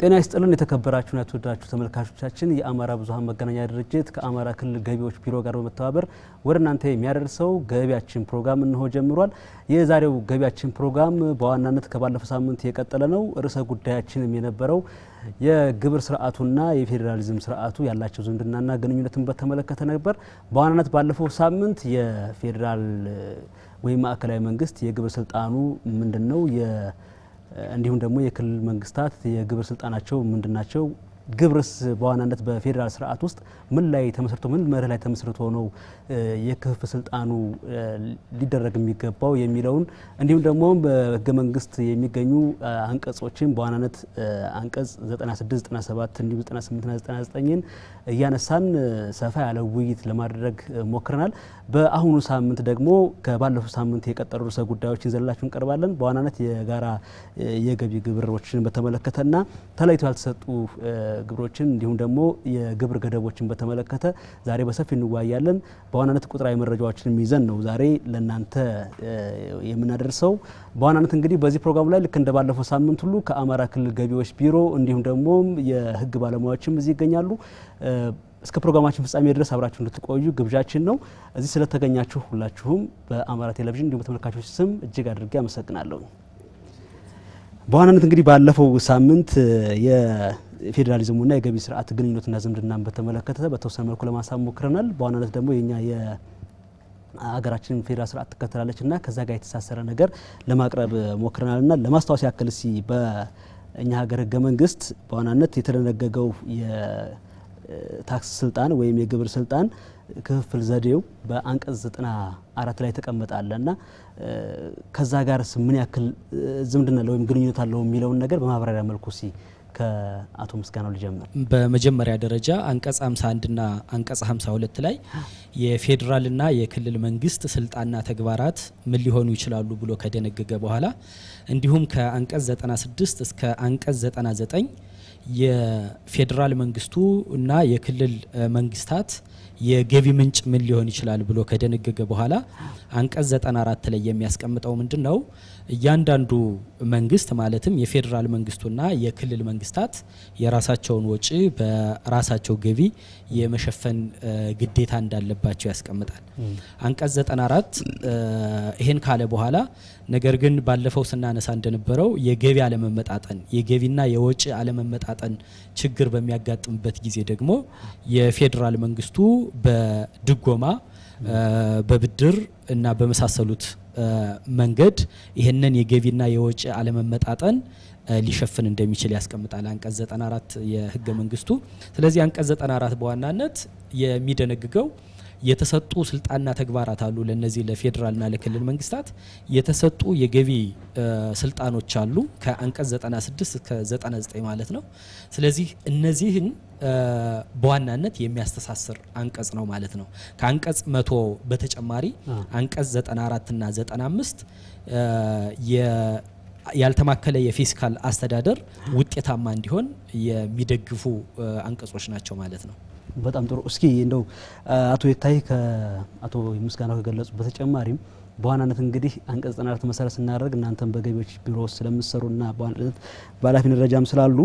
ጤና ይስጥልን የተከበራችሁና የተወደዳችሁ ተመልካቾቻችን፣ የአማራ ብዙኃን መገናኛ ድርጅት ከአማራ ክልል ገቢዎች ቢሮ ጋር በመተባበር ወደ እናንተ የሚያደርሰው ገቢያችን ፕሮግራም እንሆ ጀምሯል። የዛሬው ገቢያችን ፕሮግራም በዋናነት ከባለፈው ሳምንት የቀጠለ ነው። ርዕሰ ጉዳያችንም የነበረው የግብር ስርዓቱና የፌዴራሊዝም ስርዓቱ ያላቸው ዝምድናና ግንኙነትን በተመለከተ ነበር። በዋናነት ባለፈው ሳምንት የፌዴራል ወይም ማዕከላዊ መንግስት የግብር ስልጣኑ ምንድን ነው እንዲሁም ደግሞ የክልል መንግስታት የግብር ስልጣናቸው ምንድን ናቸው? ግብርስ በዋናነት በፌዴራል ስርዓት ውስጥ ምን ላይ ተመስርቶ ምን መርህ ላይ ተመስርቶ ነው የክፍፍል ስልጣኑ ሊደረግ የሚገባው የሚለውን እንዲሁም ደግሞ በህገ መንግስት የሚገኙ አንቀጾችን በዋናነት አንቀጽ 96፣ 97 እንዲሁም 98ና 99ን እያነሳን ሰፋ ያለ ውይይት ለማድረግ ሞክረናል። በአሁኑ ሳምንት ደግሞ ከባለፈው ሳምንት የቀጠሉ ርዕሰ ጉዳዮችን ይዘንላችሁ እንቀርባለን። በዋናነት የጋራ የገቢ ግብሮችን በተመለከተና ተለይቶ ያልተሰጡ ግብሮችን እንዲሁም ደግሞ የግብር ገደቦችን በተመለከተ ዛሬ በሰፊ እንወያያለን። በዋናነት ቁጥራዊ መረጃዎችንም ይዘን ነው ዛሬ ለእናንተ የምናደርሰው። በዋናነት እንግዲህ በዚህ ፕሮግራም ላይ ልክ እንደ ባለፈው ሳምንት ሁሉ ከአማራ ክልል ገቢዎች ቢሮ እንዲሁም ደግሞ የህግ ባለሙያዎችም እዚህ ይገኛሉ። እስከ ፕሮግራማችን ፍጻሜ ድረስ አብራችሁ እንድትቆዩ ግብዣችን ነው። እዚህ ስለተገኛችሁ ሁላችሁም በአማራ ቴሌቪዥን እንዲሁም በተመልካቾች ስም እጅግ አድርጌ አመሰግናለሁ። በዋናነት እንግዲህ ባለፈው ሳምንት የፌዴራሊዝሙና የገቢ ስርዓት ግንኙነትና ዝምድናን በተመለከተ በተወሰነ መልኩ ለማሳብ ሞክረናል። በዋናነት ደግሞ የኛ የሀገራችን ፌዴራል ስርዓት ትከተላለች እና ከዛ ጋር የተሳሰረ ነገር ለማቅረብ ሞክረናል እና ለማስታወስ ያክል ሲ በእኛ ሀገር ህገ መንግስት በዋናነት የተደነገገው የታክስ ስልጣን ወይም የግብር ስልጣን ክፍፍል ዘዴው በአንቀጽ ዘጠና አራት ላይ ተቀመጣለ እና ከዛ ጋርስ ምን ያክል ዝምድና አለው ወይም ግንኙነት አለው የሚለውን ነገር በማብራሪያ መልኩ ሲ ከአቶ ምስጋናው ልጀምር። በመጀመሪያ ደረጃ አንቀጽ 51 ና አንቀጽ 52 ላይ የፌዴራልና የክልል መንግስት ስልጣንና ተግባራት ምን ሊሆኑ ይችላሉ ብሎ ከደነገገ በኋላ እንዲሁም ከአንቀጽ 96 እስከ አንቀጽ 99 የፌዴራል መንግስቱ እና የክልል መንግስታት የገቢ ምንጭ ምን ሊሆን ይችላል ብሎ ከደነገገ በኋላ አንቀጽ 94 ላይ የሚያስቀምጠው ምንድን ነው? እያንዳንዱ መንግስት ማለትም የፌዴራል መንግስቱና የክልል መንግስታት የራሳቸውን ወጪ በራሳቸው ገቢ የመሸፈን ግዴታ እንዳለባቸው ያስቀምጣል። አንቀጽ 94 ይሄን ካለ በኋላ ነገር ግን ባለፈው ስናነሳ እንደነበረው የገቢ አለመመጣጠን የገቢና የወጪ አለመመጣጠን ችግር በሚያጋጥምበት ጊዜ ደግሞ የፌዴራል መንግስቱ በድጎማ በብድር እና በመሳሰሉት መንገድ ይህንን የገቢና የወጪ አለመመጣጠን ሊሸፍን እንደሚችል ያስቀምጣል አንቀጽ 94 የህገ መንግስቱ። ስለዚህ አንቀጽ 94 በዋናነት የሚደነግገው የተሰጡ ስልጣንና ተግባራት አሉ። ለነዚህ ለፌዴራልና ለክልል መንግስታት የተሰጡ የገቢ ስልጣኖች አሉ ከአንቀጽ 96 እስከ 99 ማለት ነው። ስለዚህ እነዚህን በዋናነት የሚያስተሳስር አንቀጽ ነው ማለት ነው። ከአንቀጽ መቶ በተጨማሪ አንቀጽ 94 እና 95 ያልተማከለ የፊስካል አስተዳደር ውጤታማ እንዲሆን የሚደግፉ አንቀጾች ናቸው ማለት ነው። በጣም ጥሩ። እስኪ እንደው አቶ የታይ ከአቶ ምስጋናው ከገለጹ በተጨማሪም በዋናነት እንግዲህ አንቀጽ 94 መሰረት ስናደርግ እናንተም በገቢዎች ቢሮ ውስጥ ስለምትሰሩና በዋናነት በኃላፊነት ደረጃም ስላሉ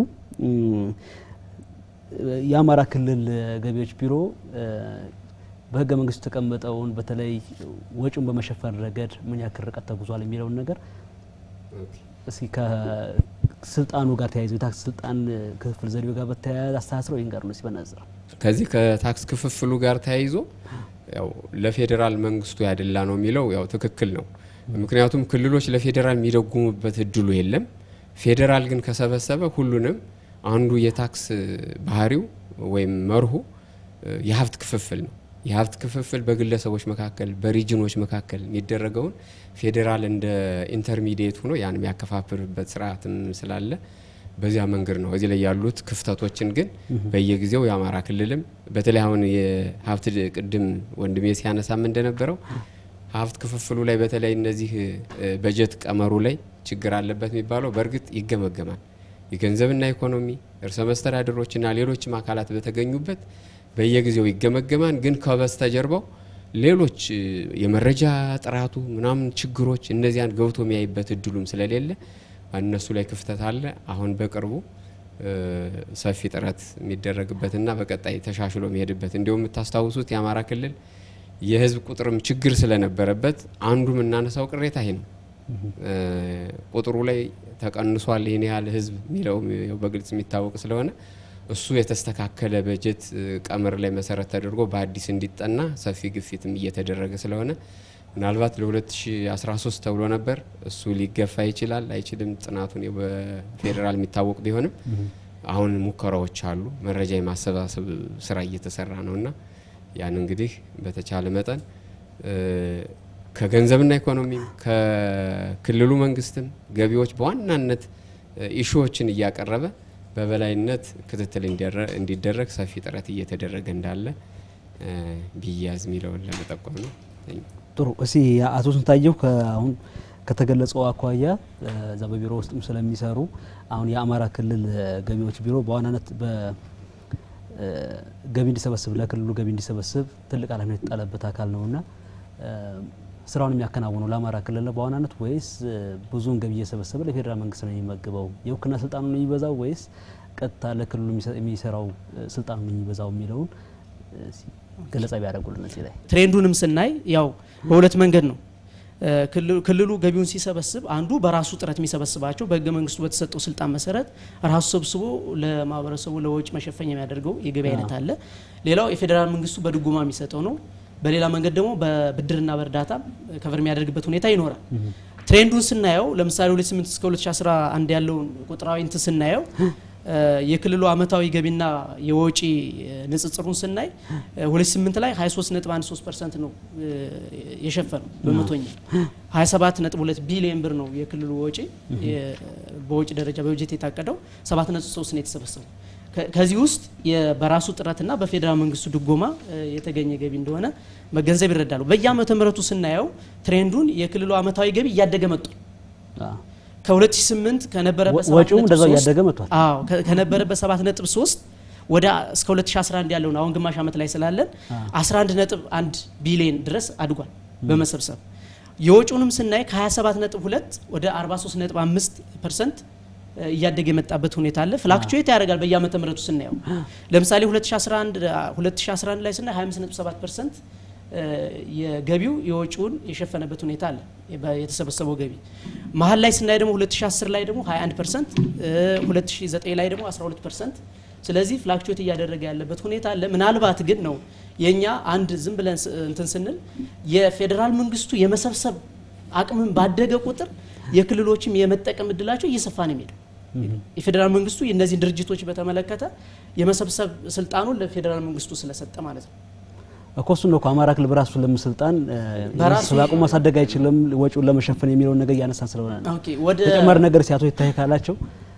የአማራ ክልል ገቢዎች ቢሮ በህገ መንግስቱ የተቀመጠውን በተለይ ወጪውን በመሸፈን ረገድ ምን ያክል ርቀት ተጉዟል የሚለውን ነገር እስኪ ከስልጣኑ ጋር ተያይዞ የታክስ ስልጣን ክፍፍል ዘዴው ጋር በተያያዘ አስተሳስረው ይህን ጋር ነው ሲበነዝረው ከዚህ ከታክስ ክፍፍሉ ጋር ተያይዞ ያው ለፌዴራል መንግስቱ ያደላ ነው የሚለው ያው ትክክል ነው። ምክንያቱም ክልሎች ለፌዴራል የሚደጉሙበት እድሉ የለም። ፌዴራል ግን ከሰበሰበ ሁሉንም አንዱ የታክስ ባህሪው ወይም መርሁ የሀብት ክፍፍል ነው። የሀብት ክፍፍል በግለሰቦች መካከል በሪጅኖች መካከል የሚደረገውን ፌዴራል እንደ ኢንተርሚዲየት ሆኖ ያን የሚያከፋፍልበት ስርዓትም ስላለ በዚያ መንገድ ነው። እዚህ ላይ ያሉት ክፍተቶችን ግን በየጊዜው የአማራ ክልልም በተለይ አሁን የሀብት ቅድም ወንድሜ ሲያነሳም እንደነበረው ሀብት ክፍፍሉ ላይ በተለይ እነዚህ በጀት ቀመሩ ላይ ችግር አለበት የሚባለው በእርግጥ ይገመገማል። የገንዘብና ኢኮኖሚ እርሰ መስተዳድሮችና ሌሎችም አካላት በተገኙበት በየጊዜው ይገመገማል። ግን ከበስተጀርባው ሌሎች የመረጃ ጥራቱ ምናምን ችግሮች እነዚያን ገብቶ የሚያይበት እድሉም ስለሌለ እነሱ ላይ ክፍተት አለ። አሁን በቅርቡ ሰፊ ጥረት የሚደረግበትና በቀጣይ ተሻሽሎ የሚሄድበት እንዲሁም የምታስታውሱት የአማራ ክልል የህዝብ ቁጥርም ችግር ስለነበረበት አንዱ የምናነሳው ቅሬታ ይሄ ነው። ቁጥሩ ላይ ተቀንሷል ይህን ያህል ህዝብ የሚለው በግልጽ የሚታወቅ ስለሆነ እሱ የተስተካከለ በጀት ቀመር ላይ መሰረት ተደርጎ በአዲስ እንዲጠና ሰፊ ግፊትም እየተደረገ ስለሆነ ምናልባት ለ2013 ተብሎ ነበር። እሱ ሊገፋ ይችላል አይችልም፣ ጥናቱን በፌዴራል የሚታወቅ ቢሆንም አሁን ሙከራዎች አሉ። መረጃ የማሰባሰብ ስራ እየተሰራ ነው እና ያን እንግዲህ በተቻለ መጠን ከገንዘብና ኢኮኖሚም ከክልሉ መንግስትም ገቢዎች በዋናነት ኢሹዎችን እያቀረበ በበላይነት ክትትል እንዲደረግ ሰፊ ጥረት እየተደረገ እንዳለ ቢያዝ የሚለውን ለመጠቆም ነው። ጥሩ። እስቲ አቶ ስንታየሁ አሁን ከተገለጸው አኳያ እዛ በቢሮ ውስጥም ስለሚሰሩ አሁን የአማራ ክልል ገቢዎች ቢሮ በዋናነት ገቢ እንዲሰበስብ ለክልሉ ገቢ እንዲሰበስብ ትልቅ ኃላፊነት የጣለበት አካል ነውና ስራውን የሚያከናውነው ለአማራ ክልል ነው በዋናነት ወይስ ብዙውን ገቢ እየሰበሰበ ለፌዴራል መንግስት ነው የሚመግበው? የውክልና ስልጣኑ ነው የሚበዛው ወይስ ቀጥታ ለክልሉ የሚሰራው ስልጣኑ ነው የሚበዛው የሚለውን ገለጻ ቢያደርጉልን እዚህ ላይ ትሬንዱንም ስናይ ያው በሁለት መንገድ ነው ክልሉ ገቢውን ሲሰበስብ አንዱ በራሱ ጥረት የሚሰበስባቸው በህገ መንግስቱ በተሰጠው ስልጣን መሰረት ራሱ ሰብስቦ ለማህበረሰቡ ለወጪ መሸፈኛ የሚያደርገው የገቢ አይነት አለ። ሌላው የፌዴራል መንግስቱ በድጎማ የሚሰጠው ነው። በሌላ መንገድ ደግሞ በብድርና በእርዳታ ከቨር የሚያደርግበት ሁኔታ ይኖራል። ትሬንዱን ስናየው ለምሳሌ 28 እስከ 2011 ያለውን ቁጥራዊ እንትን ስናየው የክልሉ አመታዊ ገቢና የወጪ ንጽጽሩን ስናይ 28 ላይ 23.13 ፐርሰንት ነው የሸፈነው በመቶኛ 27.2 ቢሊዮን ብር ነው የክልሉ ወጪ በወጪ ደረጃ በበጀት የታቀደው 7.3 ነው የተሰበሰበው። ከዚህ ውስጥ በራሱ ጥረትና በፌዴራል መንግስቱ ድጎማ የተገኘ ገቢ እንደሆነ መገንዘብ ይረዳሉ። በየአመተ ምህረቱ ስናየው ትሬንዱን የክልሉ አመታዊ ገቢ እያደገ መጥቷል። ከ2008 ከነበረበት ወጪውም እንደዛው እያደገ መጥቷል። አዎ ከነበረበት 7.3 ወደ እስከ 2011 ያለውን አሁን ግማሽ አመት ላይ ስላለን 11.1 ቢሊዮን ድረስ አድጓል በመሰብሰብ የወጪውንም ስናይ ከ27.2 ወደ 43.5 ፐርሰንት እያደገ የመጣበት ሁኔታ አለ። ፍላክቹዌት ያደርጋል በየአመተ ምህረቱ ስናየው። ለምሳሌ 2011 2011 ላይ ስናይ 25.7 ፐርሰንት የገቢው የወጪውን የሸፈነበት ሁኔታ አለ። የተሰበሰበው ገቢ መሀል ላይ ስናይ ደግሞ 2010 ላይ ደግሞ 21 ፐርሰንት 2009 ላይ ደግሞ 12 ፐርሰንት ስለዚህ ፍላክቹዌት እያደረገ ያለበት ሁኔታ አለ። ምናልባት ግን ነው የእኛ አንድ ዝም ብለን እንትን ስንል የፌዴራል መንግስቱ የመሰብሰብ አቅምን ባደገ ቁጥር የክልሎችም የመጠቀም እድላቸው እየሰፋ ነው የሚሄደው። የፌዴራል መንግስቱ እነዚህን ድርጅቶች በተመለከተ የመሰብሰብ ስልጣኑን ለፌዴራል መንግስቱ ስለሰጠ ማለት ነው። እኮ እሱን ነው እኮ አማራ ክልል በራሱ ለምስልጣን የመሰብሰብ አቅሙ ማሳደግ አይችልም ወጪውን ለመሸፈን የሚለውን ነገር እያነሳን ስለሆነ ነው። ኦኬ ወደ ተጨማሪ ነገር ሲያቶ ይታይ ካላቸው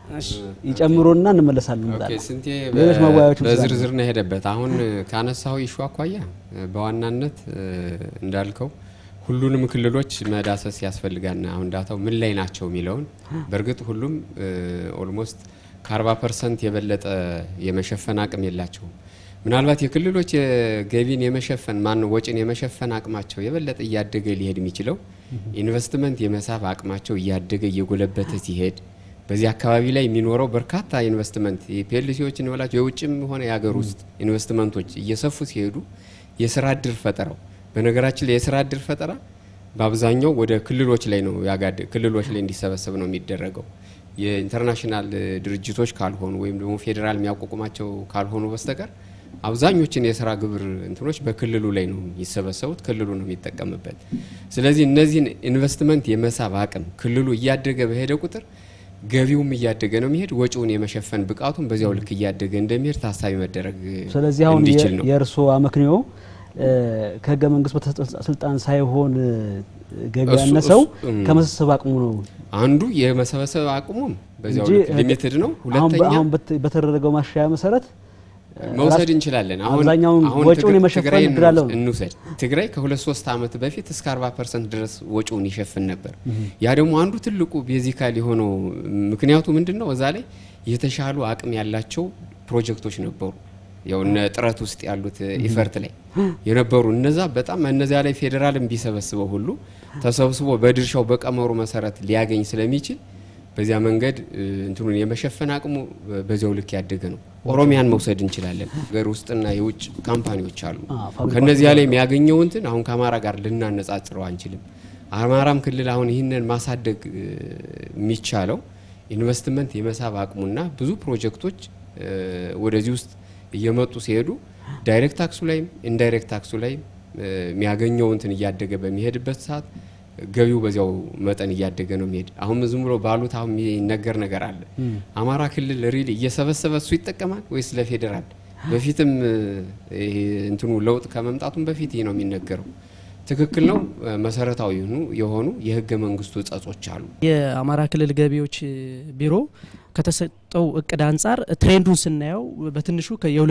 ይጨምሩና እንመለሳለን። ኦኬ እንላለን። ስንቴ ሌሎች መወያዮችም በዝርዝር ነው የሄደበት። አሁን ካነሳው ኢሹ አኳያ በዋናነት እንዳልከው ሁሉንም ክልሎች መዳሰስ ያስፈልጋልና አሁን ዳታው ምን ላይ ናቸው የሚለውን በእርግጥ ሁሉም ኦልሞስት ከ40 ፐርሰንት የበለጠ የመሸፈን አቅም የላቸውም። ምናልባት የክልሎች የገቢን የመሸፈን ማን ወጪን የመሸፈን አቅማቸው የበለጠ እያደገ ሊሄድ የሚችለው ኢንቨስትመንት የመሳብ አቅማቸው እያደገ እየጎለበተ ሲሄድ በዚህ አካባቢ ላይ የሚኖረው በርካታ ኢንቨስትመንት የፒኤልሲዎች እንበላቸው የውጭም ሆነ የሀገር ውስጥ ኢንቨስትመንቶች እየሰፉ ሲሄዱ የስራ እድል ፈጠረው በነገራችን ላይ የስራ እድል ፈጠራ በአብዛኛው ወደ ክልሎች ላይ ነው ያጋደ ክልሎች ላይ እንዲሰበሰብ ነው የሚደረገው። የኢንተርናሽናል ድርጅቶች ካልሆኑ ወይም ደግሞ ፌዴራል የሚያቋቁማቸው ካልሆኑ በስተቀር አብዛኞችን የስራ ግብር እንትኖች በክልሉ ላይ ነው የሚሰበሰቡት፣ ክልሉ ነው የሚጠቀምበት። ስለዚህ እነዚህን ኢንቨስትመንት የመሳብ አቅም ክልሉ እያደገ በሄደ ቁጥር ገቢውም እያደገ ነው የሚሄድ፣ ወጪውን የመሸፈን ብቃቱም በዚያው ልክ እያደገ እንደሚሄድ ታሳቢ መደረግ ስለዚህ አሁን እንዲችል ነው። የእርስዎ አመክንዮ ከህገ መንግስት በተሰጠው ስልጣን ሳይሆን ገቢ እሱ- ያነሰው እሱ- እም። ከመሰብሰብ አቅሙ ነው አንዱ የመሰበሰብ አቅሙም በዚያው እንጂ ልክ ሊሚትድ ነው። አሁን በ- ሁለተኛ አሁን በት- በተደረገው ማሻሻያ መሰረት መውሰድ ራሱ- እንችላለን። አሁን አብዛኛውን አሁን ወጪውን ትግ- የመሸፈን ትግራይን እድል አለው ነው። እንውሰድ። ትግራይ ከሁለት ሶስት ዓመት በፊት እስከ 40 ፐርሰንት ድረስ ወጪውን ይሸፍን ነበር። ያ ደግሞ አንዱ ትልቁ ቤዚካል የሆነው ምክንያቱ ምንድን ነው? እዛ ላይ የተሻሉ አቅም ያላቸው ፕሮጀክቶች ነበሩ። ያው እነ ጥረት ውስጥ ያሉት ኢፈርት ላይ የነበሩ እነዛ በጣም እነዚያ ላይ ፌዴራልም ቢሰበስበው ሁሉ ተሰብስቦ በድርሻው በቀመሩ መሰረት ሊያገኝ ስለሚችል በዚያ መንገድ እንትኑን የመሸፈን አቅሙ በዚያው ልክ ያደገ ነው። ኦሮሚያን መውሰድ እንችላለን። ሀገር ውስጥና የውጭ ካምፓኒዎች አሉ። ከነዚያ ላይ የሚያገኘው እንትን አሁን ከአማራ ጋር ልናነጻጽረው አንችልም። አማራም ክልል አሁን ይህንን ማሳደግ የሚቻለው ኢንቨስትመንት የመሳብ አቅሙና ብዙ ፕሮጀክቶች ወደዚህ ውስጥ እየመጡ ሲሄዱ ዳይሬክት ታክሱ ላይም ኢንዳይሬክት ታክሱ ላይም የሚያገኘው እንትን እያደገ በሚሄድበት ሰዓት ገቢው በዚያው መጠን እያደገ ነው የሚሄድ። አሁን ዝም ብሎ ባሉት አሁን የሚነገር ነገር አለ። አማራ ክልል ሪል እየሰበሰበ እሱ ይጠቀማል ወይስ ለፌዴራል? በፊትም እንትኑ ለውጥ ከመምጣቱም በፊት ይህ ነው የሚነገረው። ትክክል ነው። መሰረታዊ የሆኑ የህገ መንግስቱ እጸጾች አሉ። የአማራ ክልል ገቢዎች ቢሮ ከተሰጠው እቅድ አንጻር ትሬንዱን ስናየው በትንሹ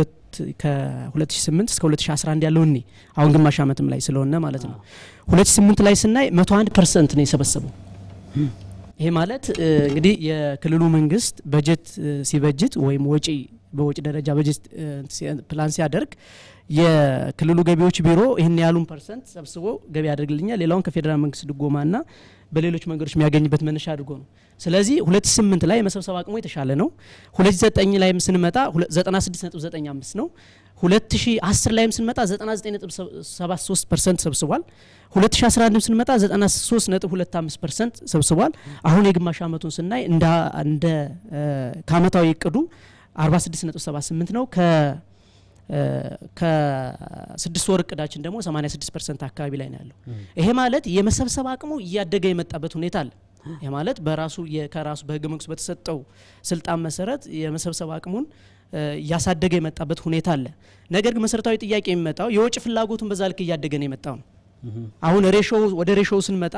ከ2008 እስከ 2011 ያለው እኔ አሁን ግማሽ ዓመትም ላይ ስለሆነ ማለት ነው 2008 ላይ ስናይ 101 ፐርሰንት ነው የሰበሰበው። ይሄ ማለት እንግዲህ የክልሉ መንግስት በጀት ሲበጅት ወይም ወጪ በወጪ ደረጃ በጀት ፕላን ሲያደርግ የክልሉ ገቢዎች ቢሮ ይህን ያሉን ፐርሰንት ሰብስቦ ገቢ ያደርግልኛል፣ ሌላውን ከፌዴራል መንግስት ድጎማና በሌሎች መንገዶች የሚያገኝበት መነሻ አድርጎ ነው። ስለዚህ 2008 ላይ የመሰብሰብ አቅሙ የተሻለ ነው። 2009 ላይም ስንመጣ 96.95 ነው። 2010 ላይም ስንመጣ 99.73 ፐርሰንት ሰብስቧል። 2011 ስንመጣ 93.25 ፐርሰንት ሰብስቧል። አሁን የግማሽ ዓመቱን ስናይ እንደ ከአመታዊ እቅዱ 46.78 ነው። ከስድስት ወር እቅዳችን ደግሞ 86 ፐርሰንት አካባቢ ላይ ነው ያለው። ይሄ ማለት የመሰብሰብ አቅሙ እያደገ የመጣበት ሁኔታ አለ። ይህ ማለት በራሱ ከራሱ በህገ መንግስቱ በተሰጠው ስልጣን መሰረት የመሰብሰብ አቅሙን እያሳደገ የመጣበት ሁኔታ አለ። ነገር ግን መሰረታዊ ጥያቄ የሚመጣው የወጪ ፍላጎቱን በዛ ልክ እያደገ ነው የመጣው ነው። አሁን ሬሾ ወደ ሬሾው ስንመጣ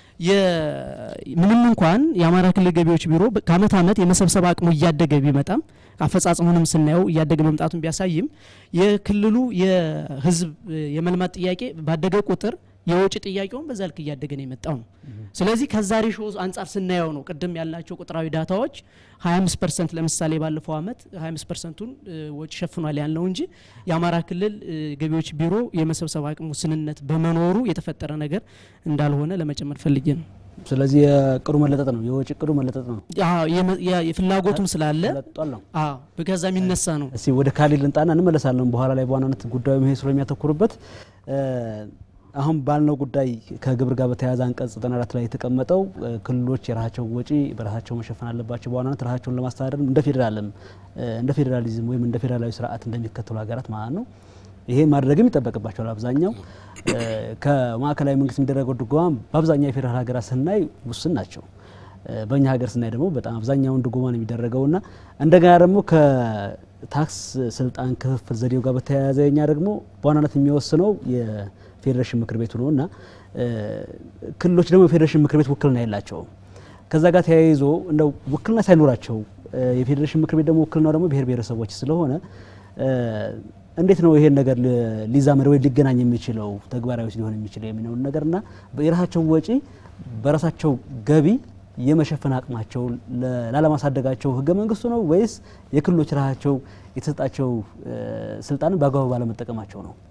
ምንም እንኳን የአማራ ክልል ገቢዎች ቢሮ ከአመት አመት የመሰብሰብ አቅሙ እያደገ ቢመጣም አፈጻጸሙንም ስናየው እያደገ መምጣቱን ቢያሳይም የክልሉ የህዝብ የመልማት ጥያቄ ባደገ ቁጥር የወጪ ጥያቄውን በዛ ልክ እያደገ ነው የመጣው ነው። ስለዚህ ከዛ ሬሾ አንጻር ስናየው ነው ቅድም ያልናቸው ቁጥራዊ ዳታዎች 25 ፐርሰንት ለምሳሌ ባለፈው አመት 25 ፐርሰንቱን ወጪ ሸፍኗል ያልነው እንጂ የአማራ ክልል ገቢዎች ቢሮ የመሰብሰብ አቅሙ ውስንነት በመኖሩ የተፈጠረ ነገር እንዳልሆነ ለመጨመር ፈልጌ ነው። ስለዚህ የቅዱ መለጠጥ ነው፣ የወጪ ቅዱ መለጠጥ ነው። የፍላጎቱም ስላለ ተለጥጧል ነው። ከዛ የሚነሳ ነው። እስቲ ወደ ካሊድ ልንጣና እንመለሳለን በኋላ ላይ በዋናነት ጉዳዩ ይሄ ስለሚያተኩርበት አሁን ባልነው ጉዳይ ከግብር ጋር በተያያዘ አንቀጽ 94 ላይ የተቀመጠው ክልሎች የራሳቸው ወጪ በራሳቸው መሸፈን አለባቸው። በዋናነት ራሳቸውን ለማስተዳደር እንደ ፌዴራልም እንደ ፌዴራሊዝም ወይም እንደ ፌዴራላዊ ስርዓት እንደሚከተሉ ሀገራት ማለት ነው። ይሄ ማድረግም ይጠበቅባቸዋል። አብዛኛው ከማዕከላዊ መንግስት የሚደረገው ድጎማ በአብዛኛው የፌዴራል ሀገራት ስናይ ውስን ናቸው። በእኛ ሀገር ስናይ ደግሞ በጣም አብዛኛውን ድጎማ ነው የሚደረገውና እንደገና ደግሞ ከታክስ ስልጣን ክፍፍል ዘዴው ጋር በተያያዘ እኛ ደግሞ በዋናነት የሚወስነው ፌዴሬሽን ምክር ቤቱ ነው እና ክልሎች ደግሞ የፌዴሬሽን ምክር ቤት ውክልና የላቸውም። ከዛ ጋር ተያይዞ እንደው ውክልና ሳይኖራቸው የፌዴሬሽን ምክር ቤት ደግሞ ውክልናው ደግሞ ብሔር ብሔረሰቦች ስለሆነ እንዴት ነው ይሄን ነገር ሊዛመድ ወይ ሊገናኝ የሚችለው ተግባራዊ ሊሆን የሚችለው የሚለውን ነገርና የራሳቸው ወጪ በራሳቸው ገቢ የመሸፈን አቅማቸው ላለማሳደጋቸው ህገ መንግስቱ ነው ወይስ የክልሎች ራሳቸው የተሰጣቸው ስልጣንን በአግባቡ ባለመጠቀማቸው ነው?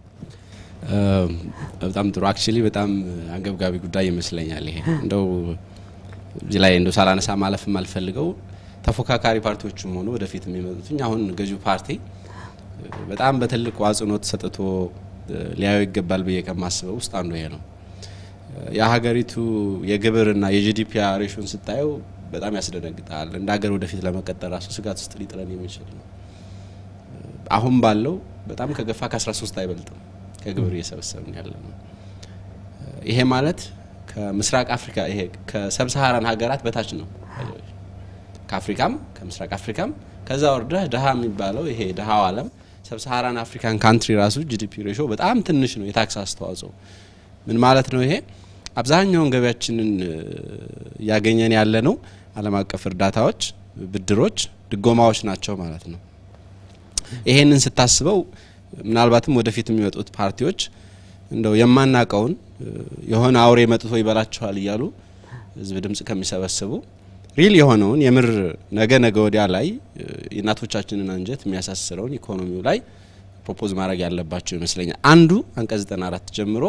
በጣም ጥሩ አክቹሊ በጣም አንገብጋቢ ጉዳይ ይመስለኛል። ይሄ እንደው እዚህ ላይ እንደው ሳላነሳ ማለፍ የማልፈልገው ተፎካካሪ ፓርቲዎችም ሆኑ ወደፊት የሚመጡትኝ አሁን ገዢው ፓርቲ በጣም በትልቅ አጽንኦት ሰጥቶ ሊያየው ይገባል ብዬ ከማስበው ውስጥ አንዱ ይሄ ነው። የሀገሪቱ የግብርና የጂዲፒ ሬሽን ስታየው በጣም ያስደነግጣል። እንደ ሀገር ወደፊት ለመቀጠል ራሱ ስጋት ውስጥ ሊጥለን የሚችል ነው። አሁን ባለው በጣም ከገፋ ከ13 አይበልጥም ከግብር እየሰበሰብን ያለ ነው። ይሄ ማለት ከምስራቅ አፍሪካ ይሄ ከሰብሳሃራን ሀገራት በታች ነው። ከአፍሪካም ከምስራቅ አፍሪካም ከዛ ወርደህ ድሀ የሚባለው ይሄ ድሀው ዓለም ሰብሳሃራን አፍሪካን ካንትሪ ራሱ ጂዲፒ ሬሾ በጣም ትንሽ ነው። የታክስ አስተዋጽኦ ምን ማለት ነው? ይሄ አብዛኛውን ገቢያችንን እያገኘን ያለ ነው ዓለም አቀፍ እርዳታዎች፣ ብድሮች፣ ድጎማዎች ናቸው ማለት ነው። ይሄንን ስታስበው ምናልባትም ወደፊት የሚመጡት ፓርቲዎች እንደው የማናቀውን የሆነ አውሬ መጥቶ ይበላቸዋል እያሉ ህዝብ ድምጽ ከሚሰበስቡ ሪል የሆነውን የምር ነገ ነገ ወዲያ ላይ የእናቶቻችንን አንጀት የሚያሳስረውን ኢኮኖሚው ላይ ፕሮፖዝ ማድረግ ያለባቸው ይመስለኛል። አንዱ አንቀጽ 94 ጀምሮ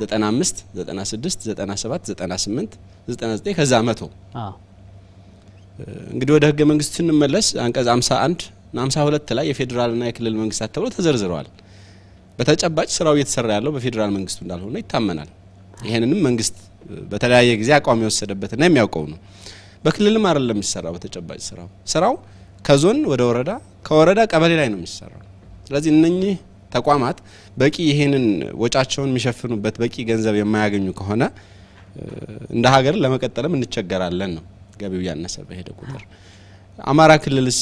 95፣ 96፣ 97፣ 98፣ 99 ከዛ መቶ እንግዲህ ወደ ህገ መንግስቱ ስንመለስ አንቀጽ 51 እና 52 ላይ የፌዴራልና የክልል መንግስታት ተብሎ ተዘርዝረዋል። በተጨባጭ ስራው እየተሰራ ያለው በፌዴራል መንግስቱ እንዳልሆነ ይታመናል። ይሄንንም መንግስት በተለያየ ጊዜ አቋም የወሰደበትና የሚያውቀው ነው። በክልልም አይደለም የሚሰራው። በተጨባጭ ስራው ስራው ከዞን ወደ ወረዳ ከወረዳ ቀበሌ ላይ ነው የሚሰራው። ስለዚህ እነኚህ ተቋማት በቂ ይሄንን ወጫቸውን የሚሸፍኑበት በቂ ገንዘብ የማያገኙ ከሆነ እንደ ሀገር ለመቀጠልም እንቸገራለን ነው ገቢው እያነሰ በሄደ ቁጥር። አማራ ክልልስ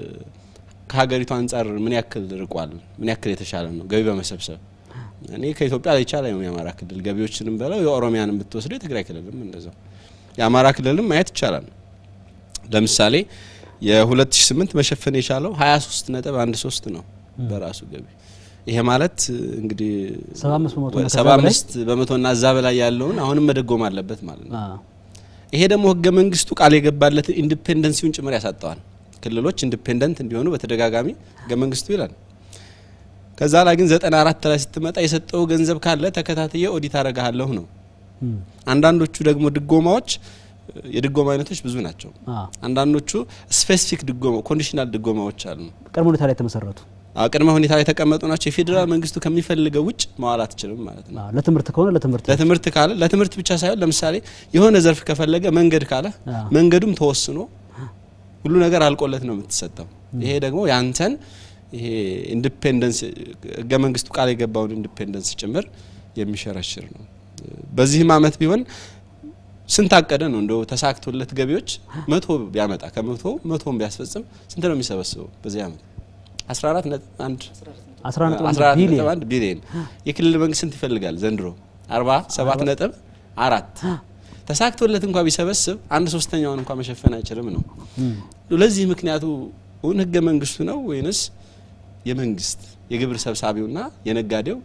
ከሀገሪቱ አንጻር ምን ያክል ርቋል? ምን ያክል የተሻለ ነው ገቢ በመሰብሰብ? እኔ ከኢትዮጵያ ላይ ይቻላል የአማራ ክልል ገቢዎችንም በለው የኦሮሚያንም ብትወስደው የትግራይ ክልልም እንደዛው የአማራ ክልልም ማየት ይቻላል። ለምሳሌ የ2008 መሸፈን የቻለው 23 ነጥብ 13 ነው በራሱ ገቢ። ይሄ ማለት እንግዲህ 75 በመቶና እዛ በላይ ያለውን አሁንም መደጎም አለበት ማለት ነው። ይሄ ደግሞ ህገ መንግስቱ ቃል የገባለትን ኢንዲፔንደንሲውን ጭምር ያሳጠዋል። ክልሎች ኢንዲፔንደንት እንዲሆኑ በተደጋጋሚ ህገ መንግስቱ ይላል። ከዛ ላይ ግን 94 ላይ ስትመጣ የሰጠው ገንዘብ ካለ ተከታትዬ ኦዲት አረጋለሁ ነው። አንዳንዶቹ ደግሞ ድጎማዎች የድጎማ አይነቶች ብዙ ናቸው። አንዳንዶቹ ስፔሲፊክ ድጎማ ኮንዲሽናል ድጎማዎች አሉ። ቅድመ ሁኔታ ላይ የተመሰረቱ ቅድመ ሁኔታ ላይ የተቀመጡ ናቸው። የፌዴራል መንግስቱ ከሚፈልገው ውጭ መዋል አትችልም ማለት ነው። ለትምህርት ከሆነ ለትምህርት ለትምህርት ካለ ለትምህርት ብቻ ሳይሆን ለምሳሌ የሆነ ዘርፍ ከፈለገ መንገድ ካለ መንገዱም ተወስኖ ሁሉ ነገር አልቆለት ነው የምትሰጠው። ይሄ ደግሞ ያንተን ይሄ ኢንዲፔንደንስ ህገ መንግስቱ ቃል የገባውን ኢንዲፔንደንስ ጭምር የሚሸረሽር ነው። በዚህም አመት ቢሆን ስንት አቀደ ነው እንደው ተሳክቶለት ገቢዎች መቶ ቢያመጣ ከመቶ መቶን ቢያስፈጽም ስንት ነው የሚሰበስበው በዚህ አመት? 14 ነጥብ 1 14 ነጥብ 1 ቢሊዮን። የክልል መንግስት ስንት ይፈልጋል ዘንድሮ? 47 ነጥብ አራት ተሳክቶለት እንኳ ቢሰበስብ አንድ ሶስተኛውን እንኳ መሸፈን አይችልም ነው። ለዚህ ምክንያቱ እውን ህገ መንግስቱ ነው ወይንስ የመንግስት የግብር ሰብሳቢውና የነጋዴው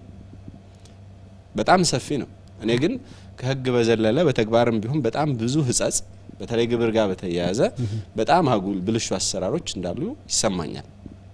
በጣም ሰፊ ነው። እኔ ግን ከህግ በዘለለ በተግባርም ቢሆን በጣም ብዙ ህጸጽ በተለይ ግብር ጋር በተያያዘ በጣም አጉል ብልሹ አሰራሮች እንዳሉ ይሰማኛል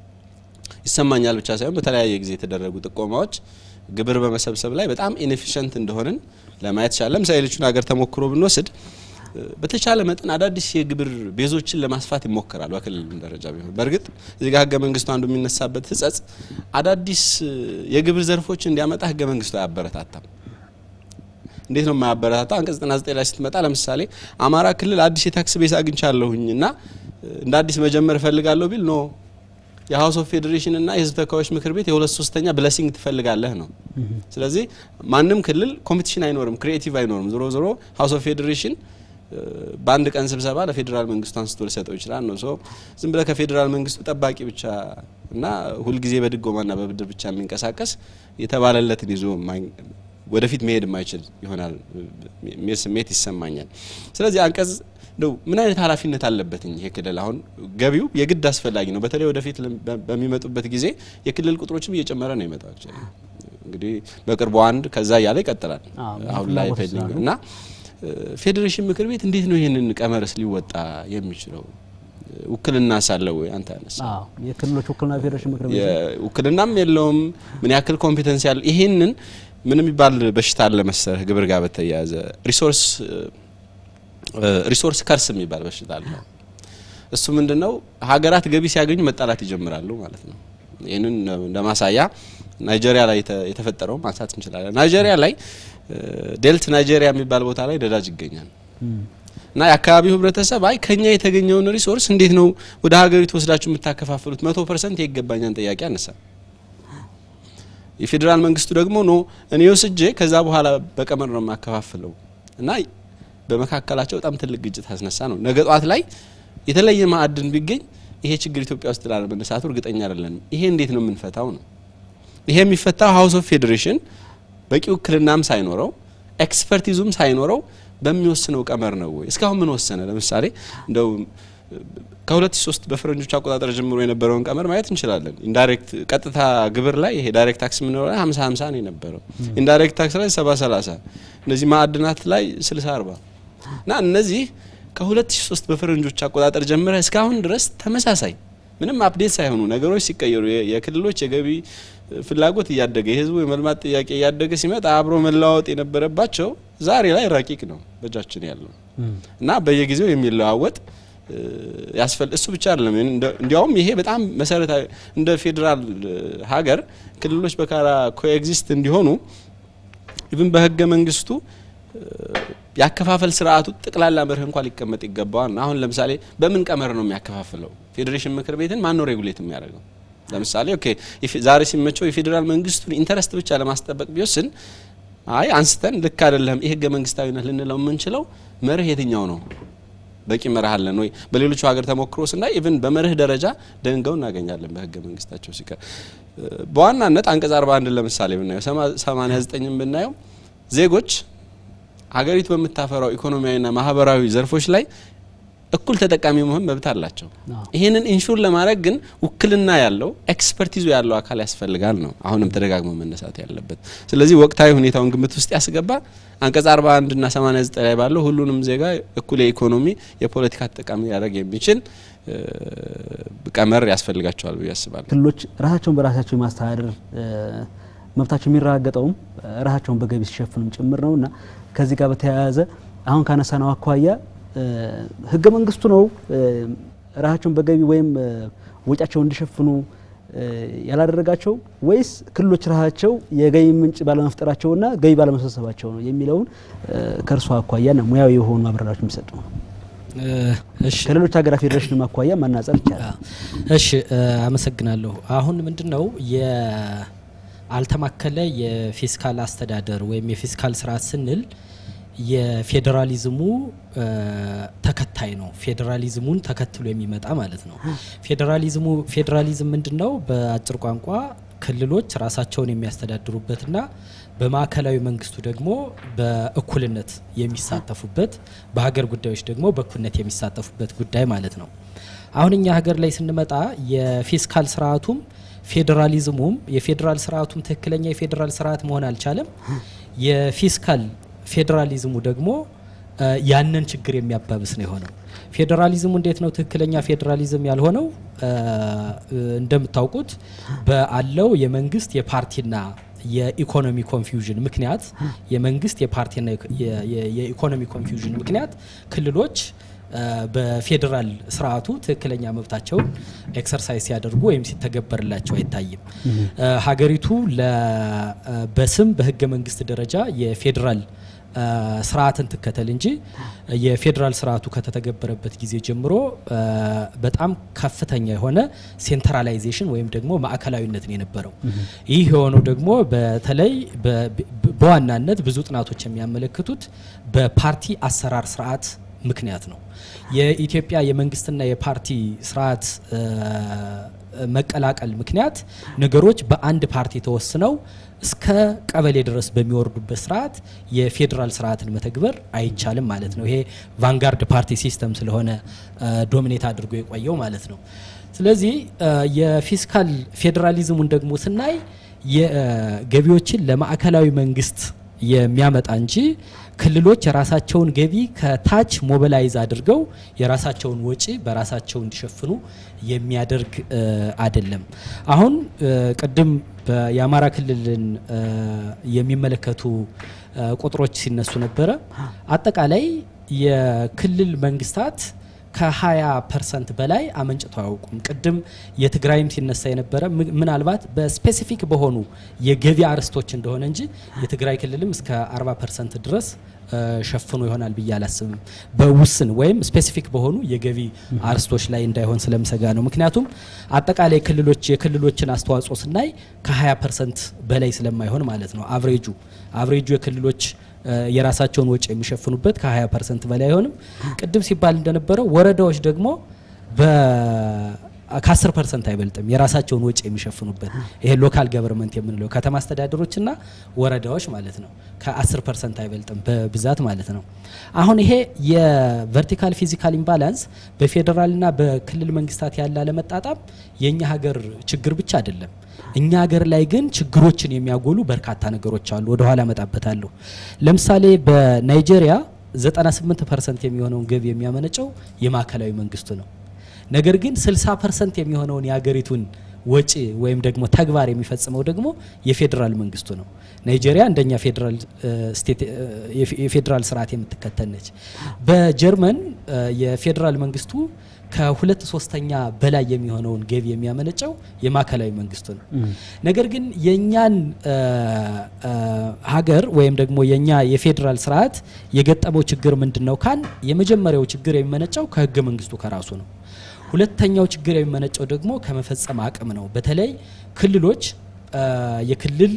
ይሰማኛል ብቻ ሳይሆን በተለያየ ጊዜ የተደረጉ ጥቆማዎች ግብር በመሰብሰብ ላይ በጣም ኢንኤፊሽንት እንደሆንን ለማየት ቻለ። ለምሳሌ ሌሎቹን ሀገር ተሞክሮ ብንወስድ በተቻለ መጠን አዳዲስ የግብር ቤዞችን ለማስፋት ይሞከራል በክልል ደረጃ ቢሆን። በእርግጥ እዚህ ጋር ህገ መንግስቱ አንዱ የሚነሳበት ህጸጽ አዳዲስ የግብር ዘርፎች እንዲያመጣ ህገ መንግስቱ አያበረታታም። እንዴት ነው የማያበረታታው? አንቀጽ 99 ላይ ስትመጣ ለምሳሌ አማራ ክልል አዲስ የታክስ ቤዝ አግኝቻለሁኝ እና እንደ አዲስ መጀመር እፈልጋለሁ ቢል ኖ የሀውስ ኦፍ ፌዴሬሽን እና የህዝብ ተወካዮች ምክር ቤት የሁለት ሶስተኛ ብለሲንግ ትፈልጋለህ ነው። ስለዚህ ማንም ክልል ኮምፒቲሽን አይኖርም፣ ክሪኤቲቭ አይኖርም። ዞሮ ዞሮ ሀውስ ኦፍ ፌዴሬሽን በአንድ ቀን ስብሰባ ለፌዴራል መንግስቱ አንስቶ ሊሰጠው ይችላል ነው። ሶ ዝም ብለህ ከፌዴራል መንግስቱ ጠባቂ ብቻ እና ሁልጊዜ በድጎማና በብድር ብቻ የሚንቀሳቀስ የተባለለትን ይዞ ወደፊት መሄድ የማይችል ይሆናል የሚል ስሜት ይሰማኛል። ስለዚህ አንቀጽ እንደው ምን አይነት ኃላፊነት አለበትኝ ይሄ ክልል? አሁን ገቢው የግድ አስፈላጊ ነው። በተለይ ወደፊት በሚመጡበት ጊዜ የክልል ቁጥሮችም እየጨመረ ነው ይመጣው። እንግዲህ በቅርቡ አንድ ከዛ እያለ ይቀጥላል። አሁን ላይ ፔንዲንግ እና ፌዴሬሽን ምክር ቤት እንዴት ነው ይህንን ቀመርስ ሊወጣ የሚችለው? ውክልና ሳለው ወይ አንተ ያነሳ የክልሎች ውክልና ፌዴሬሽን ምክር ቤት ውክልናም የለውም። ምን ያክል ኮምፒተንስ ያለ ይሄንን ምን የሚባል በሽታ አለ መሰለህ ግብር ጋር በተያያዘ ሪሶርስ ሪሶርስ ከርስ የሚባል በሽታ አለ። እሱ ምንድነው? ሀገራት ገቢ ሲያገኙ መጣላት ይጀምራሉ ማለት ነው። ይህንን ለማሳያ ናይጄሪያ ላይ የተፈጠረው ማንሳት እንችላለን። ናይጄሪያ ላይ ዴልት ናይጄሪያ የሚባል ቦታ ላይ ነዳጅ ይገኛል እና የአካባቢው ህብረተሰብ አይ ከኛ የተገኘውን ሪሶርስ እንዴት ነው ወደ ሀገሪቱ ወስዳችሁ የምታከፋፍሉት? መቶ ፐርሰንት የይገባኛል ጥያቄ አነሳ። የፌዴራል መንግስቱ ደግሞ ኖ እኔ ወስጄ ከዛ በኋላ በቀመር ነው የማከፋፍለው እና በመካከላቸው በጣም ትልቅ ግጭት አስነሳ ነው። ነገ ጧት ላይ የተለየ ማዕድን ቢገኝ ይሄ ችግር ኢትዮጵያ ውስጥ ላለመነሳቱ እርግጠኛ አይደለንም። ይሄ እንዴት ነው የምንፈታው ነው? ይሄ የሚፈታው ሀውስ ኦፍ ፌዴሬሽን በቂ ውክልናም ሳይኖረው ኤክስፐርቲዙም ሳይኖረው በሚወስነው ቀመር ነው ወይ? እስካሁን ምን ወሰነ? ለምሳሌ እንደው ከ2003 በፈረንጆች አቆጣጠር ጀምሮ የነበረውን ቀመር ማየት እንችላለን። ኢንዳይሬክት ቀጥታ ግብር ላይ ይሄ ዳይሬክት ታክስ የምንለው ላይ 50 50 ነው የነበረው። ኢንዳይሬክት ታክስ ላይ 70 30፣ እነዚህ ማዕድናት ላይ 60 40 እና እነዚህ ከ2003 በፈረንጆች አቆጣጠር ጀምረ እስካሁን ድረስ ተመሳሳይ ምንም አፕዴት ሳይሆኑ ነገሮች ሲቀየሩ የክልሎች የገቢ ፍላጎት እያደገ የህዝቡ የመልማት ጥያቄ እያደገ ሲመጣ አብሮ መለዋወጥ የነበረባቸው ዛሬ ላይ ረቂቅ ነው በእጃችን ያለው እና በየጊዜው የሚለዋወጥ ያስፈል እሱ ብቻ አይደለም። እንዲያውም ይሄ በጣም መሰረታዊ እንደ ፌዴራል ሀገር ክልሎች በጋራ ኮኤግዚስት እንዲሆኑ ኢቭን በህገ መንግስቱ ያከፋፈል ስርዓቱ ጠቅላላ መርህ እንኳን ሊቀመጥ ይገባዋል። አሁን ለምሳሌ በምን ቀመር ነው የሚያከፋፍለው? ፌዴሬሽን ምክር ቤትን ማን ነው ሬጉሌት የሚያደርገው? ለምሳሌ ኦኬ ዛሬ ሲመቸው የፌዴራል መንግስቱን ኢንተረስት ብቻ ለማስጠበቅ ቢወስን አይ አንስተን ልክ አይደለም ይህ ህገ መንግስታዊነት ልንለው የምንችለው መርህ የትኛው ነው? በቂ መርህ አለን ወይ? በሌሎቹ ሀገር ተሞክሮ ስናይ ኢቭን በመርህ ደረጃ ደንገው እናገኛለን በህገ መንግስታቸው ሲቀር በዋናነት አንቀጽ 41 ለምሳሌ ብናየው 89ን ብናየው ዜጎች ሀገሪቱ በምታፈራው ኢኮኖሚያዊና ማህበራዊ ዘርፎች ላይ እኩል ተጠቃሚ መሆን መብት አላቸው። ይህንን ኢንሹር ለማድረግ ግን ውክልና ያለው ኤክስፐርቲዙ ያለው አካል ያስፈልጋል ነው አሁንም ተደጋግሞ መነሳት ያለበት። ስለዚህ ወቅታዊ ሁኔታውን ግምት ውስጥ ያስገባ አንቀጽ 41 እና 89 ላይ ባለው ሁሉንም ዜጋ እኩል የኢኮኖሚ የፖለቲካ ተጠቃሚ ሊያደርግ የሚችል ቀመር ያስፈልጋቸዋል ብዬ አስባለሁ። ክልሎች ራሳቸውን በራሳቸው የማስተዳደር መብታቸው የሚረጋገጠውም ራሳቸውን በገቢ ሲሸፍኑም ጭምር ነው እና ከዚህ ጋር በተያያዘ አሁን ካነሳነው አኳያ ህገ መንግስቱ ነው ራሳቸውን በገቢ ወይም ወጫቸውን እንዲሸፍኑ ያላደረጋቸው ወይስ ክልሎች ራሳቸው የገቢ ምንጭ ባለመፍጠራቸውና ገቢ ባለመሰብሰባቸው ነው የሚለውን ከእርሷ አኳያና ሙያዊ የሆኑ ማብራሪያዎች የሚሰጡ ነው። ከሌሎች ሀገራት ፌዴሬሽንም አኳያ ማናጸር ይቻላል። እሺ፣ አመሰግናለሁ። አሁን ምንድን ነው የአልተማከለ የፊስካል አስተዳደር ወይም የፊስካል ስርዓት ስንል የፌዴራሊዝሙ ተከታይ ነው። ፌዴራሊዝሙን ተከትሎ የሚመጣ ማለት ነው። ፌዴራሊዝሙ ፌዴራሊዝም ምንድን ነው? በአጭር ቋንቋ ክልሎች ራሳቸውን የሚያስተዳድሩበትና በማዕከላዊ መንግስቱ ደግሞ በእኩልነት የሚሳተፉበት በሀገር ጉዳዮች ደግሞ በእኩልነት የሚሳተፉበት ጉዳይ ማለት ነው። አሁን እኛ ሀገር ላይ ስንመጣ የፊስካል ስርዓቱም ፌዴራሊዝሙም የፌዴራል ስርዓቱም ትክክለኛ የፌዴራል ስርዓት መሆን አልቻለም። የፊስካል ፌዴራሊዝሙ ደግሞ ያንን ችግር የሚያባብስ ነው የሆነው። ፌዴራሊዝሙ እንዴት ነው ትክክለኛ ፌዴራሊዝም ያልሆነው? እንደምታውቁት በአለው የመንግስት የፓርቲና የኢኮኖሚ ኮንፊውዥን ምክንያት የመንግስት የፓርቲና የኢኮኖሚ ኮንፊውዥን ምክንያት ክልሎች በፌዴራል ስርዓቱ ትክክለኛ መብታቸውን ኤክሰርሳይዝ ሲያደርጉ ወይም ሲተገበርላቸው አይታይም። ሀገሪቱ በስም በህገ መንግስት ደረጃ የፌዴራል ስርዓትን ትከተል እንጂ የፌዴራል ስርዓቱ ከተተገበረበት ጊዜ ጀምሮ በጣም ከፍተኛ የሆነ ሴንትራላይዜሽን ወይም ደግሞ ማዕከላዊነት ነው የነበረው። ይህ የሆነው ደግሞ በተለይ በዋናነት ብዙ ጥናቶች የሚያመለክቱት በፓርቲ አሰራር ስርዓት ምክንያት ነው። የኢትዮጵያ የመንግስትና የፓርቲ ስርዓት መቀላቀል ምክንያት ነገሮች በአንድ ፓርቲ ተወስነው እስከ ቀበሌ ድረስ በሚወርዱበት ስርዓት የፌዴራል ስርዓትን መተግበር አይቻልም ማለት ነው። ይሄ ቫንጋርድ ፓርቲ ሲስተም ስለሆነ ዶሚኔት አድርጎ የቆየው ማለት ነው። ስለዚህ የፊስካል ፌዴራሊዝሙን ደግሞ ስናይ የገቢዎችን ለማዕከላዊ መንግስት የሚያመጣ እንጂ ክልሎች የራሳቸውን ገቢ ከታች ሞቢላይዝ አድርገው የራሳቸውን ወጪ በራሳቸው እንዲሸፍኑ የሚያደርግ አይደለም። አሁን ቅድም የአማራ ክልልን የሚመለከቱ ቁጥሮች ሲነሱ ነበረ። አጠቃላይ የክልል መንግስታት ከ20 ፐርሰንት በላይ አመንጭተው አያውቁም። ቅድም የትግራይም ሲነሳ የነበረ ምናልባት በስፔሲፊክ በሆኑ የገቢ አርስቶች እንደሆነ እንጂ የትግራይ ክልልም እስከ 40 ፐርሰንት ድረስ ሸፍኖ ይሆናል ብዬ አላስብም። በውስን ወይም ስፔሲፊክ በሆኑ የገቢ አርስቶች ላይ እንዳይሆን ስለምሰጋ ነው። ምክንያቱም አጠቃላይ ክልሎች የክልሎችን አስተዋጽኦ ስናይ ከ20 ፐርሰንት በላይ ስለማይሆን ማለት ነው። አቭሬጁ አቭሬጁ የክልሎች የራሳቸውን ወጪ የሚሸፍኑበት ከ20 ፐርሰንት በላይ አይሆንም። ቅድም ሲባል እንደነበረው ወረዳዎች ደግሞ ከ10 ፐርሰንት አይበልጥም የራሳቸውን ወጪ የሚሸፍኑበት ይሄ ሎካል ገቨርንመንት የምንለው ከተማ አስተዳደሮችና ወረዳዎች ማለት ነው። ከ10 ፐርሰንት አይበልጥም በብዛት ማለት ነው። አሁን ይሄ የቨርቲካል ፊዚካል ኢምባላንስ በፌዴራልና በክልል መንግስታት ያለ አለመጣጣም የእኛ ሀገር ችግር ብቻ አይደለም። እኛ ሀገር ላይ ግን ችግሮችን የሚያጎሉ በርካታ ነገሮች አሉ። ወደ ኋላ መጣበታለሁ። ለምሳሌ በናይጄሪያ 98 ፐርሰንት የሚሆነውን ገቢ የሚያመነጨው የማዕከላዊ መንግስቱ ነው። ነገር ግን 60 ፐርሰንት የሚሆነውን የሀገሪቱን ወጪ ወይም ደግሞ ተግባር የሚፈጽመው ደግሞ የፌዴራል መንግስቱ ነው። ናይጄሪያ እንደኛ ፌዴራል ስቴት የፌዴራል ስርዓት የምትከተል ነች። በጀርመን የፌዴራል መንግስቱ ከሁለት ሶስተኛ በላይ የሚሆነውን ገቢ የሚያመነጨው የማዕከላዊ መንግስቱ ነው። ነገር ግን የእኛን ሀገር ወይም ደግሞ የእኛ የፌዴራል ስርዓት የገጠመው ችግር ምንድን ነው ካል የመጀመሪያው ችግር የሚመነጨው ከህገ መንግስቱ ከራሱ ነው። ሁለተኛው ችግር የሚመነጨው ደግሞ ከመፈጸም አቅም ነው። በተለይ ክልሎች የክልል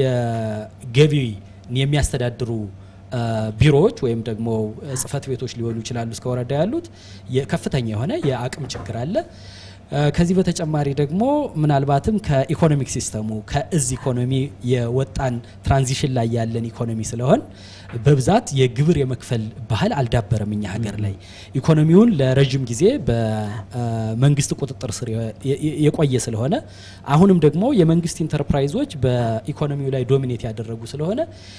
የገቢ የሚያስተዳድሩ ቢሮዎች ወይም ደግሞ ጽህፈት ቤቶች ሊሆኑ ይችላሉ እስከ ወረዳ ያሉት ከፍተኛ የሆነ የአቅም ችግር አለ። ከዚህ በተጨማሪ ደግሞ ምናልባትም ከኢኮኖሚክ ሲስተሙ ከእዝ ኢኮኖሚ የወጣን ትራንዚሽን ላይ ያለን ኢኮኖሚ ስለሆን በብዛት የግብር የመክፈል ባህል አልዳበረም እኛ ሀገር ላይ ኢኮኖሚውን ለረዥም ጊዜ በመንግስት ቁጥጥር ስር የቆየ ስለሆነ አሁንም ደግሞ የመንግስት ኢንተርፕራይዞች በኢኮኖሚው ላይ ዶሚኔት ያደረጉ ስለሆነ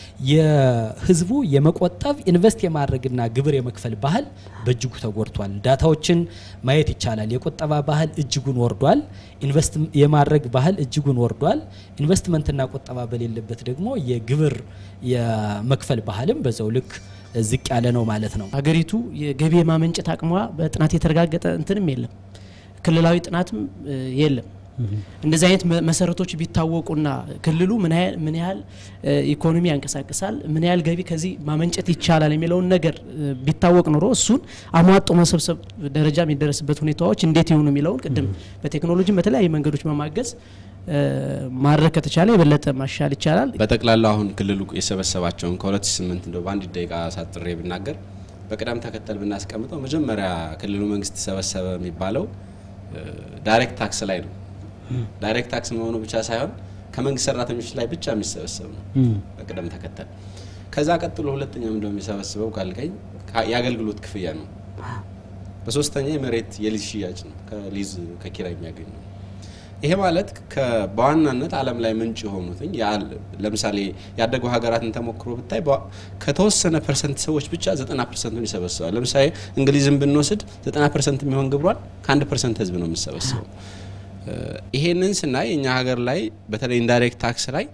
የህዝቡ የመቆጠብ ኢንቨስት የማድረግና ግብር የመክፈል ባህል በእጅጉ ተጎድቷል። ዳታዎችን ማየት ይቻላል። የቁጠባ ባህል እጅጉን ወርዷል። ኢንቨስት የማድረግ ባህል እጅጉን ወርዷል። ኢንቨስትመንትና ቁጠባ በሌለበት ደግሞ የግብር የመክፈል ባህልም በዛው ልክ ዝቅ ያለ ነው ማለት ነው። ሀገሪቱ የገቢ የማመንጨት አቅሟ በጥናት የተረጋገጠ እንትንም የለም፣ ክልላዊ ጥናትም የለም። እንደዚህ አይነት መሰረቶች ቢታወቁና ክልሉ ምን ያህል ኢኮኖሚ ያንቀሳቅሳል፣ ምን ያህል ገቢ ከዚህ ማመንጨት ይቻላል የሚለውን ነገር ቢታወቅ ኖሮ እሱን አሟጦ መሰብሰብ ደረጃ የሚደረስበት ሁኔታዎች እንዴት ይሆኑ የሚለውን ቅድም በቴክኖሎጂ በተለያዩ መንገዶች በማገዝ ማድረግ ከተቻለ የበለጠ ማሻል ይቻላል። በጠቅላላው አሁን ክልሉ የሰበሰባቸውን ከ2008 እንደው በአንድ ደቂቃ ሳጥሬ ብናገር በቅደም ተከተል ብናስቀምጠው መጀመሪያ ክልሉ መንግስት ሰበሰበ የሚባለው ዳይሬክት ታክስ ላይ ነው። ዳይሬክት ታክስ መሆኑ ብቻ ሳይሆን ከመንግስት ሰራተኞች ላይ ብቻ የሚሰበሰብ ነው በቅደም ተከተል። ከዛ ቀጥሎ ሁለተኛው እንደው የሚሰበስበው ካልከኝ የአገልግሎት ክፍያ ነው። በሶስተኛ የመሬት የሊዝ ሽያጭ ነው፣ ከሊዝ ከኪራይ የሚያገኙ ነው። ይሄ ማለት በዋናነት ዓለም ላይ ምንጭ የሆኑትኝ ለምሳሌ ያደጉ ሀገራትን ተሞክሮ ብታይ ከተወሰነ ፐርሰንት ሰዎች ብቻ ዘጠና ፐርሰንቱን ይሰበስባል። ለምሳሌ እንግሊዝን ብንወስድ ዘጠና ፐርሰንት የሚሆን ግብሯን ከአንድ ፐርሰንት ህዝብ ነው የሚሰበስበው። ይሄንን ስናይ እኛ ሀገር ላይ በተለይ ኢንዳይሬክት ታክስ ላይ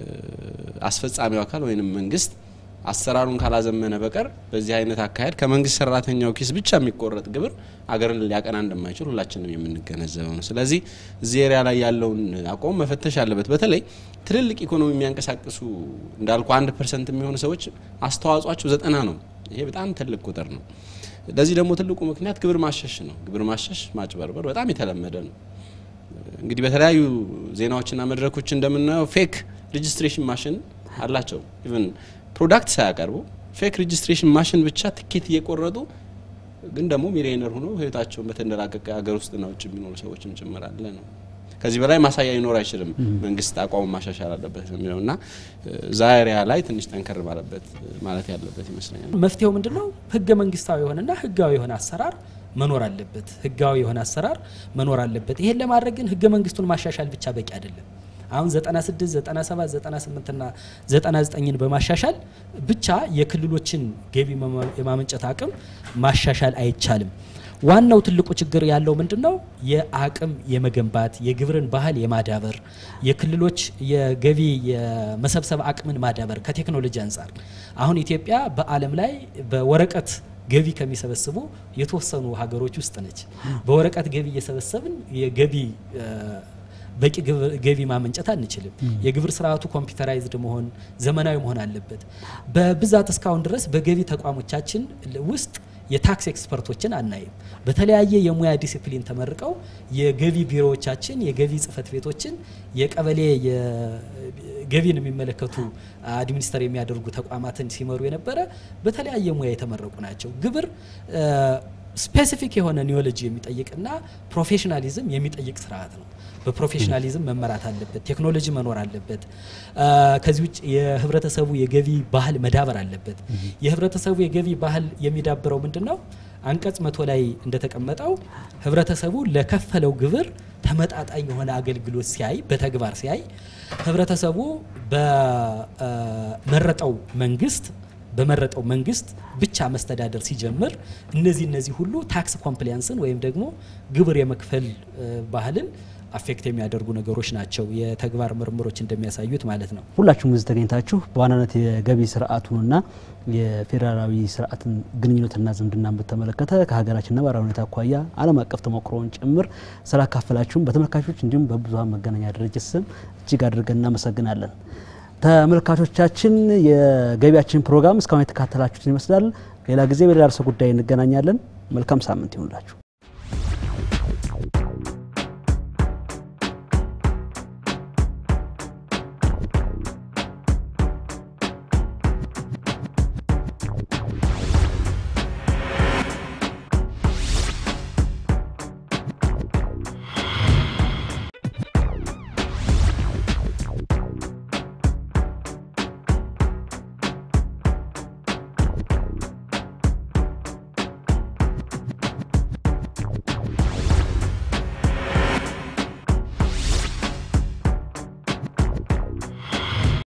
አስፈጻሚው አካል ወይም መንግስት አሰራሩን ካላዘመነ በቀር በዚህ አይነት አካሄድ ከመንግስት ሰራተኛው ኪስ ብቻ የሚቆረጥ ግብር አገርን ሊያቀና እንደማይችል ሁላችንም የምንገነዘበው ነው። ስለዚህ እዚህ ኤሪያ ላይ ያለውን አቋም መፈተሽ አለበት። በተለይ ትልልቅ ኢኮኖሚ የሚያንቀሳቅሱ እንዳልኩ አንድ ፐርሰንት የሚሆኑ ሰዎች አስተዋጽኦቸው ዘጠና ነው። ይሄ በጣም ትልቅ ቁጥር ነው። ለዚህ ደግሞ ትልቁ ምክንያት ግብር ማሸሽ ነው። ግብር ማሸሽ፣ ማጭበርበር በጣም የተለመደ ነው። እንግዲህ በተለያዩ ዜናዎችና መድረኮች እንደምናየው ፌክ ሬጅስትሬሽን ማሽን አላቸው ኢቨን ፕሮዳክት ሳያቀርቡ ፌክ ሬጅስትሬሽን ማሽን ብቻ ትኬት እየቆረጡ ግን ደግሞ ሚሊዮነር ሆኖ ህይወታቸውን በተንደላቀቀ ሀገር ውስጥና ውጭ የሚኖሩ ሰዎችም ጭምር አለ ነው። ከዚህ በላይ ማሳያ ሊኖር አይችልም። መንግስት አቋሙ ማሻሻል አለበት የሚለው እና ዛሪያ ላይ ትንሽ ጠንከር ባለበት ማለት ያለበት ይመስለኛል። መፍትሄው ምንድን ነው? ህገ መንግስታዊ የሆነና ህጋዊ የሆነ አሰራር መኖር አለበት። ህጋዊ የሆነ አሰራር መኖር አለበት። ይሄን ለማድረግ ግን ህገ መንግስቱን ማሻሻል ብቻ በቂ አይደለም። አሁን 96 97 98 እና 99ን በማሻሻል ብቻ የክልሎችን ገቢ የማመንጨት አቅም ማሻሻል አይቻልም። ዋናው ትልቁ ችግር ያለው ምንድን ነው? የአቅም የመገንባት የግብርን ባህል የማዳበር የክልሎች የገቢ የመሰብሰብ አቅምን ማዳበር ከቴክኖሎጂ አንጻር አሁን ኢትዮጵያ በዓለም ላይ በወረቀት ገቢ ከሚሰበስቡ የተወሰኑ ሀገሮች ውስጥ ነች። በወረቀት ገቢ እየሰበሰብን የገቢ በቂ ገቢ ማመንጨት አንችልም። የግብር ስርዓቱ ኮምፒውተራይዝድ መሆን ዘመናዊ መሆን አለበት። በብዛት እስካሁን ድረስ በገቢ ተቋሞቻችን ውስጥ የታክስ ኤክስፐርቶችን አናይም። በተለያየ የሙያ ዲሲፕሊን ተመርቀው የገቢ ቢሮዎቻችን፣ የገቢ ጽህፈት ቤቶችን፣ የቀበሌ ገቢን የሚመለከቱ አድሚኒስተር የሚያደርጉ ተቋማትን ሲመሩ የነበረ በተለያየ ሙያ የተመረቁ ናቸው። ግብር ስፔሲፊክ የሆነ ኒዮሎጂ የሚጠይቅና ፕሮፌሽናሊዝም የሚጠይቅ ስርዓት ነው። በፕሮፌሽናሊዝም መመራት አለበት። ቴክኖሎጂ መኖር አለበት። ከዚህ ውጭ የህብረተሰቡ የገቢ ባህል መዳበር አለበት። የህብረተሰቡ የገቢ ባህል የሚዳብረው ምንድን ነው? አንቀጽ መቶ ላይ እንደተቀመጠው ህብረተሰቡ ለከፈለው ግብር ተመጣጣኝ የሆነ አገልግሎት ሲያይ በተግባር ሲያይ ህብረተሰቡ በመረጠው መንግስት በመረጠው መንግስት ብቻ መስተዳደር ሲጀምር እነዚህ እነዚህ ሁሉ ታክስ ኮምፕሊያንስን ወይም ደግሞ ግብር የመክፈል ባህልን አፌክት የሚያደርጉ ነገሮች ናቸው፣ የተግባር ምርምሮች እንደሚያሳዩት ማለት ነው። ሁላችሁም እዚህ ተገኝታችሁ በዋናነት የገቢ ስርዓቱንና የፌዴራላዊ ስርዓትን ግንኙነትና ዝምድናን በተመለከተ ከሀገራችን ነባራዊ ሁኔታ አኳያ ዓለም አቀፍ ተሞክሮውን ጭምር ስላካፈላችሁም በተመልካቾች እንዲሁም በብዙሀን መገናኛ ድርጅት ስም እጅግ አድርገን እናመሰግናለን። ተመልካቾቻችን የገቢያችን ፕሮግራም እስካሁን የተካተላችሁትን ይመስላል። ሌላ ጊዜ በሌላ ርዕሰ ጉዳይ እንገናኛለን። መልካም ሳምንት ይሁንላችሁ።